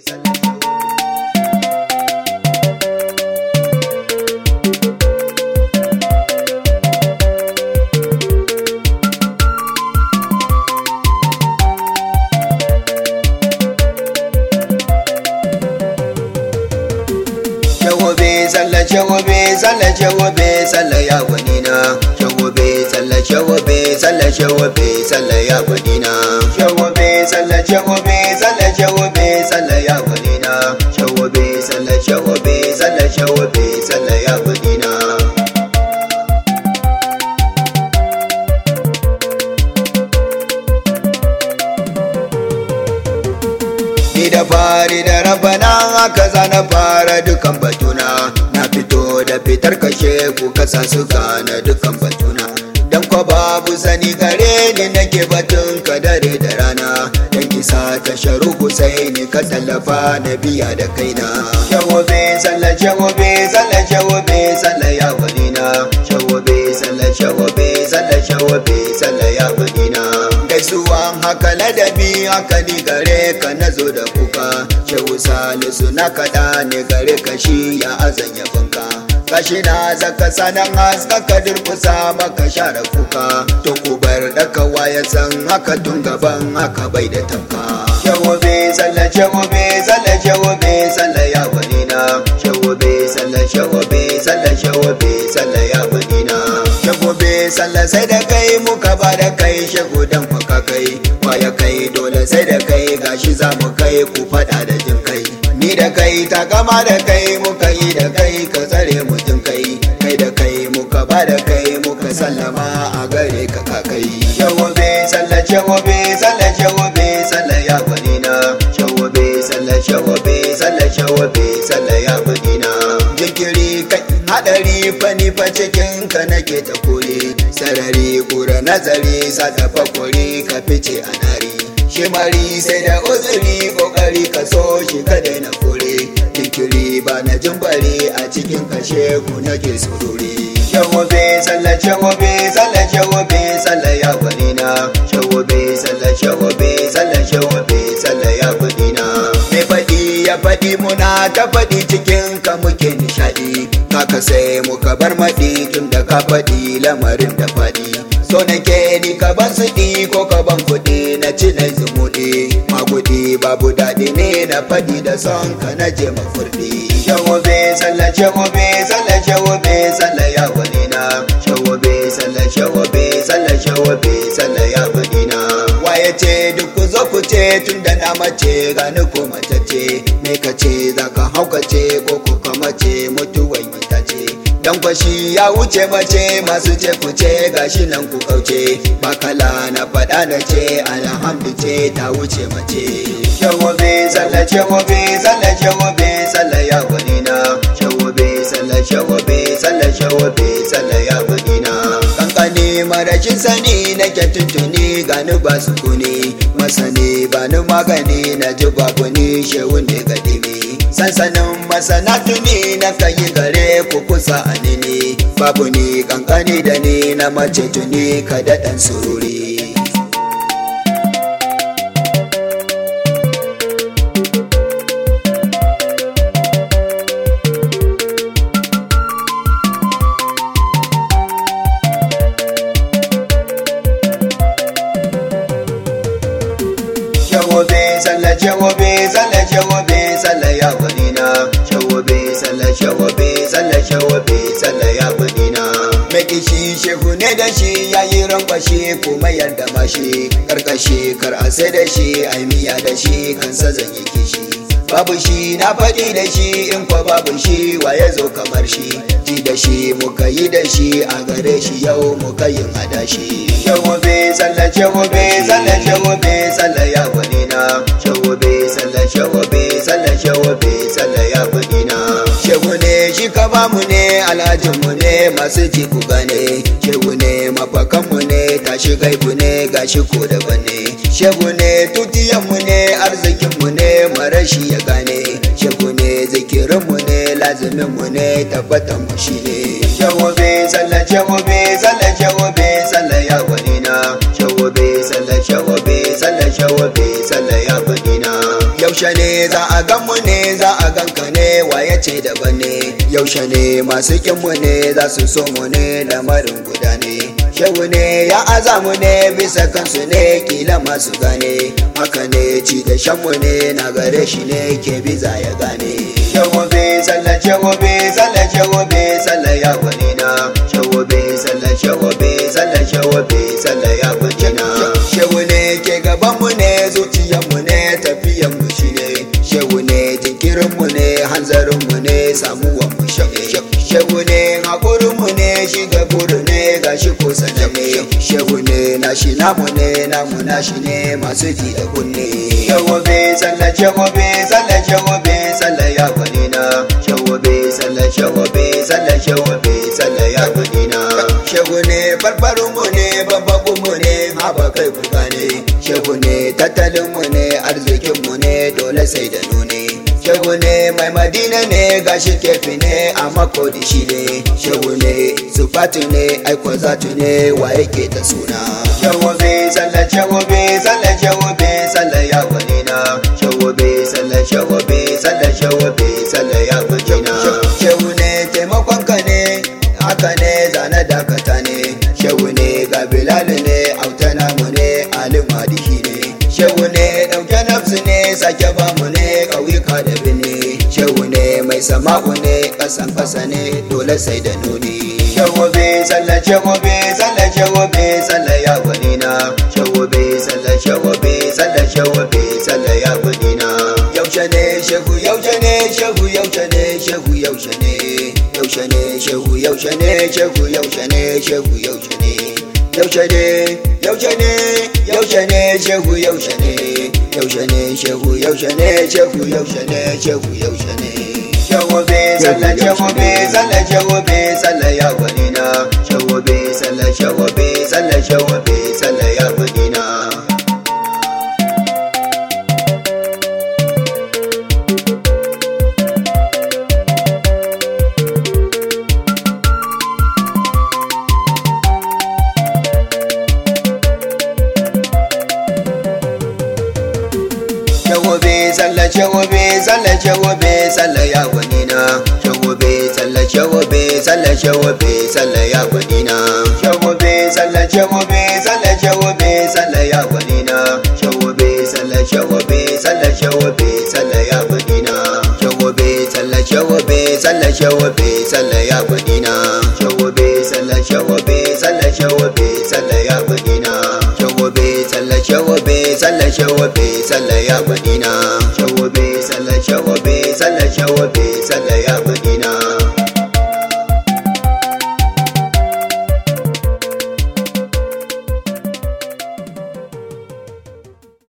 shagobe sallah shagobe sallah shagobe sallah ya gwanina shagobe sallah shagobe sallah shagobe sallah ya gwanina shagobe sallah shagobe sallah shagobe sallah ya gwanina shagobe sallah shagobe sallah shagobe sallah ya gwanina Ni da fari da rabana haka za na fara dukan batuna na fito da fitar kashe ku kasa su gane dukan batuna dan ko babu sani gare ni nake batun ka dare da rana dan kisa ta sharu Husaini ka tallafa na biya da kaina shagobe sallah shagobe sallah shagobe sallah ya walina shagobe sallah shagobe sallah shagobe sallah ya walina gaisuwan haka ladabi haka ni gare ka na zo da kuka shehu salisu na kaɗa ne gare ka shi ya azan yabanka kashi na zaka sanan haska ka durkusa maka share kuka to ku bar daka waya san haka tun gaban haka bai da tamka shagobe sallah shagobe sallah shagobe sallah ya walina shagobe sallah shagobe sallah shagobe sallah ya walina shagobe sallah sai da kai muka ba da kai shago dan ka kai waya kai dole sai da kai gashi za mu kai ku fada da jin kai ni da kai ta gama da kai muka yi da kai ka tsare mu jin kai kai da kai muka ba da kai muka sallama a gare ka ka kai shagobe sallah shagobe sallah shagobe sallah ya gwanina shagobe sallah shagobe sallah shagobe sallah ya gwanina jinkiri kai hadari fani fa cikin ka nake ta kore sarari kura nazari sa ta fakori ka fice a nari shimari sai da uzuri kokari ka so shi ka daina kore jinkiri ba na jimbari a cikin kashe ku nake sururi shagobe sallah shagobe sallah shagobe sallah ya gwanina shagobe sallah shagobe sallah shagobe sallah ya gwanina mai faɗi ya faɗi muna ta faɗi cikin ka muke nishaɗi kaka sai muka bar maɗi tun da ka faɗi lamarin da faɗi so nake ni ka ban suɗi ko ka ban kuɗi na ci na zumuɗi magudi babu daɗi ne na faɗi da son ka na je mafurɗi shagobe sallah shagobe sallah shagobe sallah ya gwanina shagobe sallah shagobe sallah shagobe sallah ya gwanina waye ce duk ku zo ku ce tun da na mace gani ko mace ce me ka ce za ka haukace ko ku mace mutuwan ita ce dan kwashi ya wuce mace masu ce ku ce gashi nan ku kauce bakala na faɗa na ce alhamdu ce ta wuce mace shagobe sallah shagobe sallah shagobe sallah ya gwanina shagobe sallah shagobe sallah shagobe sallah ya gwanina kankani marashin sani nake tuntuni gani ba su kuni masani ba ni magani na ji babu ni shehun ne gadimi sansanin masana tuni na kayi gare ku kusa a nini babu ni kankani da ni na mace tuni ka daɗan sururi shagobe sallah shagobe sallah shagobe sallah ya gwanina shagobe sallah shagobe sallah shagobe sallah ya gwanina mai kishi shehu ne da shi ya yi rankwashi kuma yadda mashi karkashi kar a sai da shi a miya da shi kansa zan yi kishi babu shi na faɗi da shi in kwa babu shi wa ya zo kamar shi ji da shi muka yi da shi a gare shi yau muka yin adashi shagobe sallah shagobe sallah shagobe sallah ya gwanina shagobe sallah shagobe sallah shagobe sallah ya gwanina shehu ne shi ka bamu ne alhajinmu ne masu ji ku gane shehu ne mafakanmu ne tashi gaibu ne gashi ko daban ne shehu ne tutiyanmu ne arzikinmu ne marashi ya gane shehu ne zikirinmu ne laziminmu ne tabbatan mu shi ne shagobe sallah shagobe sallah shagobe sallah ya gwanina shagobe sallah shagobe sallah shagobe sallah ya gwanina yau yaushe ne za a gan mu ne za a gan ka ne waye ce daban ne yaushe ne masu kin mu ne za su so mu ne lamarin guda ne shehu ne ya aza mu ne bisa kansu ne kila masu gane haka ne ci da shan mu ne na gare shi ne ke biza ya gane shehu be sallah shehu be sallah shehu be sallah ya gwani na shehu be sallah shehu be sallah shehu be sallah ya gwani na shehu ne ke gaban mu ne zuciyar mu ne tafiyan mu shi ne shehu ne jinkirin mu ne hanzarin mu ne samuwan mu shi ne shehu ne hakurin mu ne shi gaburu ne gashi ko sanar ne shehu ne nashi namu ne namu nashi ne masu ji da kunne shehu be sallah shehu be sallah shehu be sallah ya gwani na shehu be sallah shehu be sallah shehu be sallah ya gwani na shehu ne farfarin mu ne babban mu ne haba kai ku gane shehu ne tattalin mu ne arzikin mu ne dole sai da nune shehu ne mai madina ne gashi kefi ne a makodi shi ne shehu ne sufatu ne aiko zatu ne wa yake da suna shehu be sallah shehu be sallah shehu be sallah ya gwani na shehu be sallah shehu be sallah shehu be sallah ya gwani na shehu ne taimakon ka ne haka ne zane dakata ne shehu ne ga bilal ne autana mu ne alim hadihi ne shehu ne dauke nafsu ne sake ba mu ne kauyuka da bini shehu ne mai sama'u ne kasan kasa ne dole sai da nuni shehu be sallah shehu be sallah shehu be sallah ya gwani na shehu be sallah shehu be sallah shehu be sallah ya gwani na yaushe ne shehu yaushe ne shehu yaushe ne shehu yaushe ne yaushe ne shehu yaushe ne shehu yaushe ne shehu yaushe ne yaushe ne yaushe ne yaushe ne shehu yaushe ne yaushe ne shehu yaushe ne shehu yaushe ne shehu yaushe ne shehu be sallah shehu be sallah shehu be sallah ya gwani na shehu be sallah shehu be sallah shehu be sallah ya gwani na shagobe sallah shagobe sallah shagobe sallah ya gwani na shagobe sallah shagobe sallah shagobe sallah ya gwani na shagobe sallah shagobe sallah shagobe sallah ya gwani na shagobe sallah shagobe sallah shagobe sallah ya gwani na shagobe sallah shagobe sallah shagobe sallah ya gwani na shagobe sallah shagobe sallah shagobe sallah ya gwani na shagobe sallah shagobe sallah shagobe sallah ya gwani na shagobe sallah shagobe